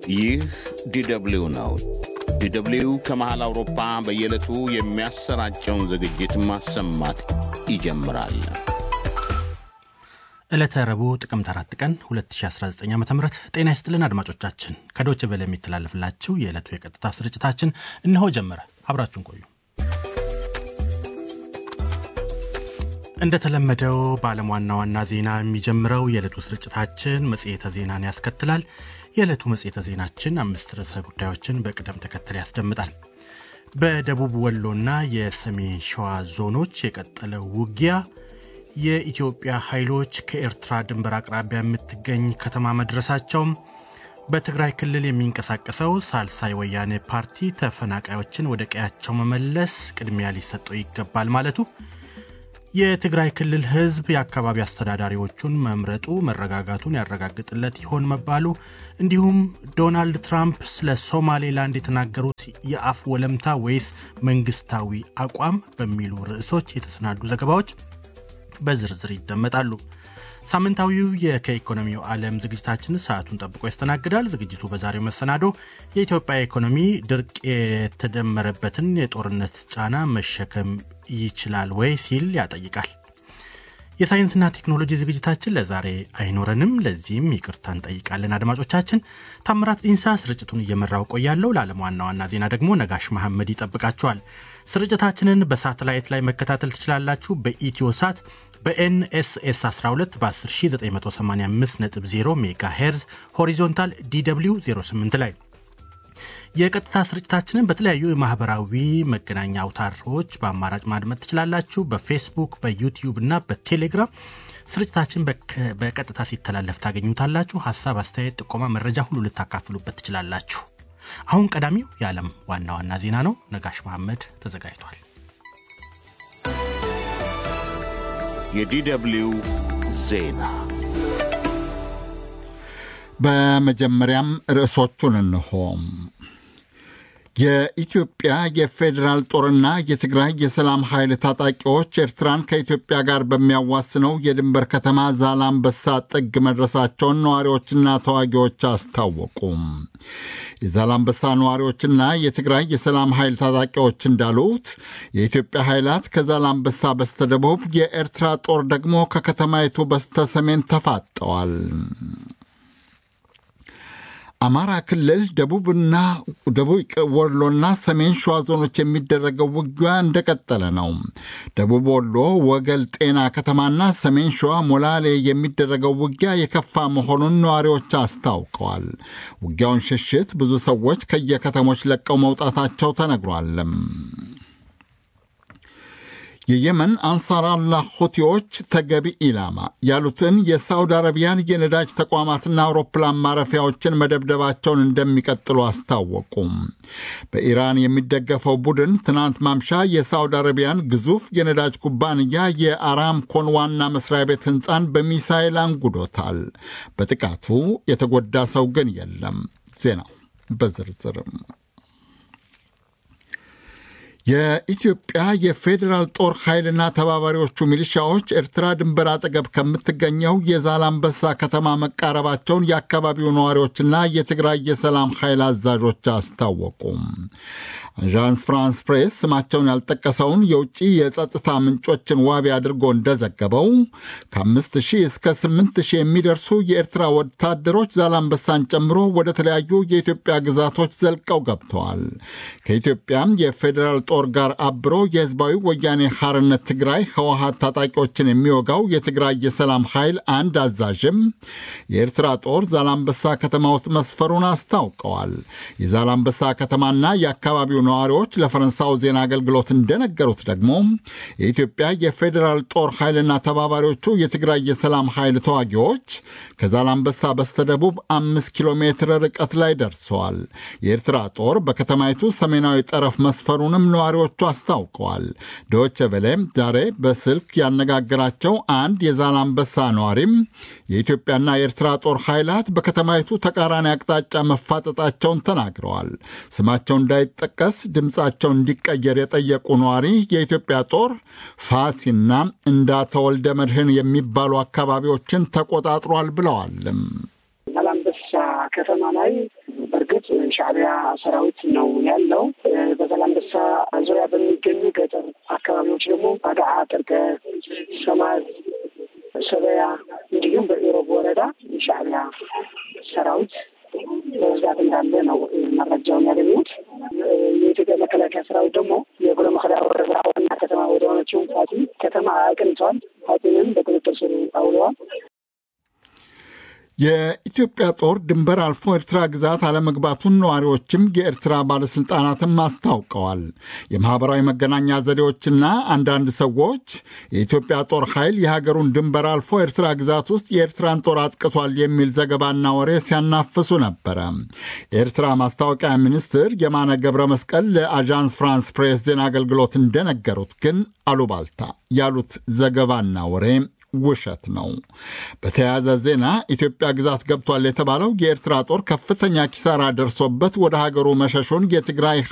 ይህ ዲደብሊው ነው። ዲደብሊው ከመሃል አውሮፓ በየዕለቱ የሚያሰራጨውን ዝግጅት ማሰማት ይጀምራል። ዕለተ ረቡዕ ጥቅምት አራት ቀን 2019 ዓ ም ጤና ይስጥልን አድማጮቻችን። ከዶች ቬለ የሚተላለፍላችሁ የዕለቱ የቀጥታ ስርጭታችን እነሆ ጀመረ። አብራችሁን ቆዩ። እንደተለመደው በዓለም ዋና ዋና ዜና የሚጀምረው የዕለቱ ስርጭታችን መጽሔተ ዜናን ያስከትላል። የዕለቱ መጽሔተ ዜናችን አምስት ርዕሰ ጉዳዮችን በቅደም ተከተል ያስደምጣል። በደቡብ ወሎና የሰሜን ሸዋ ዞኖች የቀጠለው ውጊያ፣ የኢትዮጵያ ኃይሎች ከኤርትራ ድንበር አቅራቢያ የምትገኝ ከተማ መድረሳቸውም፣ በትግራይ ክልል የሚንቀሳቀሰው ሳልሳይ ወያኔ ፓርቲ ተፈናቃዮችን ወደ ቀያቸው መመለስ ቅድሚያ ሊሰጠው ይገባል ማለቱ የትግራይ ክልል ሕዝብ የአካባቢ አስተዳዳሪዎቹን መምረጡ መረጋጋቱን ያረጋግጥለት ይሆን መባሉ፣ እንዲሁም ዶናልድ ትራምፕ ስለ ሶማሌላንድ የተናገሩት የአፍ ወለምታ ወይስ መንግስታዊ አቋም በሚሉ ርዕሶች የተሰናዱ ዘገባዎች በዝርዝር ይደመጣሉ። ሳምንታዊው የከኢኮኖሚው ዓለም ዝግጅታችን ሰዓቱን ጠብቆ ያስተናግዳል። ዝግጅቱ በዛሬው መሰናዶ የኢትዮጵያ ኢኮኖሚ ድርቅ የተደመረበትን የጦርነት ጫና መሸከም ይችላል ወይ ሲል ያጠይቃል። የሳይንስና ቴክኖሎጂ ዝግጅታችን ለዛሬ አይኖረንም። ለዚህም ይቅርታ እንጠይቃለን። አድማጮቻችን፣ ታምራት ዲንሳ ስርጭቱን እየመራው ቆያለሁ። ለዓለም ዋና ዋና ዜና ደግሞ ነጋሽ መሐመድ ይጠብቃችኋል። ስርጭታችንን በሳተላይት ላይ መከታተል ትችላላችሁ። በኢትዮ ሳት በኤንኤስኤስ 12 በ10985.0 ሜጋ ሄርዝ ሆሪዞንታል ዲw 08 ላይ የቀጥታ ስርጭታችንን በተለያዩ የማህበራዊ መገናኛ አውታሮች በአማራጭ ማድመጥ ትችላላችሁ። በፌስቡክ፣ በዩቲዩብ እና በቴሌግራም ስርጭታችን በቀጥታ ሲተላለፍ ታገኙታላችሁ። ሀሳብ፣ አስተያየት፣ ጥቆማ፣ መረጃ ሁሉ ልታካፍሉበት ትችላላችሁ። አሁን ቀዳሚው የዓለም ዋና ዋና ዜና ነው። ነጋሽ መሐመድ ተዘጋጅቷል። የዲደብሊው ዜና በመጀመሪያም ርዕሶቹን እንሆ። የኢትዮጵያ የፌዴራል ጦርና የትግራይ የሰላም ኃይል ታጣቂዎች ኤርትራን ከኢትዮጵያ ጋር በሚያዋስነው የድንበር ከተማ ዛላምበሳ ጥግ መድረሳቸውን ነዋሪዎችና ተዋጊዎች አስታወቁ። የዛላምበሳ ነዋሪዎችና የትግራይ የሰላም ኃይል ታጣቂዎች እንዳሉት የኢትዮጵያ ኃይላት ከዛላምበሳ በስተደቡብ፣ የኤርትራ ጦር ደግሞ ከከተማይቱ በስተሰሜን ተፋጠዋል። አማራ ክልል ደቡብና ደቡብ ወሎና ሰሜን ሸዋ ዞኖች የሚደረገው ውጊያ እንደቀጠለ ነው። ደቡብ ወሎ ወገል ጤና ከተማና ሰሜን ሸዋ ሞላሌ የሚደረገው ውጊያ የከፋ መሆኑን ነዋሪዎች አስታውቀዋል። ውጊያውን ሽሽት ብዙ ሰዎች ከየከተሞች ለቀው መውጣታቸው ተነግሯል። የየመን አንሳራላ ሁቲዎች ተገቢ ኢላማ ያሉትን የሳውዲ አረቢያን የነዳጅ ተቋማትና አውሮፕላን ማረፊያዎችን መደብደባቸውን እንደሚቀጥሉ አስታወቁም። በኢራን የሚደገፈው ቡድን ትናንት ማምሻ የሳውዲ አረቢያን ግዙፍ የነዳጅ ኩባንያ የአራምኮን ዋና መስሪያ ቤት ሕንፃን በሚሳይል አንጉዶታል። በጥቃቱ የተጎዳ ሰው ግን የለም። ዜናው በዝርዝርም የኢትዮጵያ የፌዴራል ጦር ኃይልና ተባባሪዎቹ ሚሊሻዎች ኤርትራ ድንበር አጠገብ ከምትገኘው የዛላምበሳ ከተማ መቃረባቸውን የአካባቢው ነዋሪዎችና የትግራይ የሰላም ኃይል አዛዦች አስታወቁም። አዣንስ ፍራንስ ፕሬስ ስማቸውን ያልጠቀሰውን የውጭ የጸጥታ ምንጮችን ዋቢ አድርጎ እንደዘገበው ከአምስት ሺህ እስከ ስምንት ሺህ የሚደርሱ የኤርትራ ወታደሮች ዛላምበሳን ጨምሮ ወደ ተለያዩ የኢትዮጵያ ግዛቶች ዘልቀው ገብተዋል። ከኢትዮጵያም የፌዴራል ጦር ጋር አብሮ የህዝባዊ ወያኔ ሐርነት ትግራይ ህወሀት ታጣቂዎችን የሚወጋው የትግራይ የሰላም ኃይል አንድ አዛዥም የኤርትራ ጦር ዛላምበሳ ከተማ ውስጥ መስፈሩን አስታውቀዋል። የዛላምበሳ ከተማና የአካባቢው ነዋሪዎች ለፈረንሳው ዜና አገልግሎት እንደነገሩት ደግሞ የኢትዮጵያ የፌዴራል ጦር ኃይልና ተባባሪዎቹ የትግራይ የሰላም ኃይል ተዋጊዎች ከዛላምበሳ በስተደቡብ አምስት ኪሎ ሜትር ርቀት ላይ ደርሰዋል። የኤርትራ ጦር በከተማይቱ ሰሜናዊ ጠረፍ መስፈሩንም ነዋሪዎቹ አስታውቀዋል። ዶቼ ቬለ ዛሬ በስልክ ያነጋገራቸው አንድ የዛላምበሳ ነዋሪም የኢትዮጵያና የኤርትራ ጦር ኃይላት በከተማይቱ ተቃራኒ አቅጣጫ መፋጠጣቸውን ተናግረዋል። ስማቸው እንዳይጠቀስ ድምፃቸው እንዲቀየር የጠየቁ ነዋሪ የኢትዮጵያ ጦር ፋሲና እንዳተወልደ መድህን የሚባሉ አካባቢዎችን ተቆጣጥሯል ብለዋል። ዛላምበሳ ከተማ ላይ ማለት ሻዕቢያ ሰራዊት ነው ያለው። በዛላምበሳ ዙሪያ በሚገኙ ገጠር አካባቢዎች ደግሞ አድዓ፣ ጥርቀ፣ ሰማዝ፣ ሰበያ እንዲሁም በኢሮብ ወረዳ የሻዕቢያ ሰራዊት በብዛት እንዳለ ነው መረጃውን ያገኙት። የኢትዮጵያ መከላከያ ሰራዊት ደግሞ የጉሎ መከዳ ወረዳ ዋና ከተማ ወደ ሆነችው ፋቲ ከተማ አቅንተዋል። ፋቲንም በቁጥጥር ስር አውለዋል። የኢትዮጵያ ጦር ድንበር አልፎ ኤርትራ ግዛት አለመግባቱን ነዋሪዎችም የኤርትራ ባለሥልጣናትም አስታውቀዋል። የማኅበራዊ መገናኛ ዘዴዎችና አንዳንድ ሰዎች የኢትዮጵያ ጦር ኃይል የሀገሩን ድንበር አልፎ ኤርትራ ግዛት ውስጥ የኤርትራን ጦር አጥቅቷል የሚል ዘገባና ወሬ ሲያናፍሱ ነበረ። የኤርትራ ማስታወቂያ ሚኒስትር የማነ ገብረ መስቀል ለአዣንስ ፍራንስ ፕሬስ ዜና አገልግሎት እንደነገሩት ግን አሉባልታ ያሉት ዘገባና ወሬ ውሸት ነው። በተያያዘ ዜና ኢትዮጵያ ግዛት ገብቷል የተባለው የኤርትራ ጦር ከፍተኛ ኪሳራ ደርሶበት ወደ ሀገሩ መሸሹን የትግራይ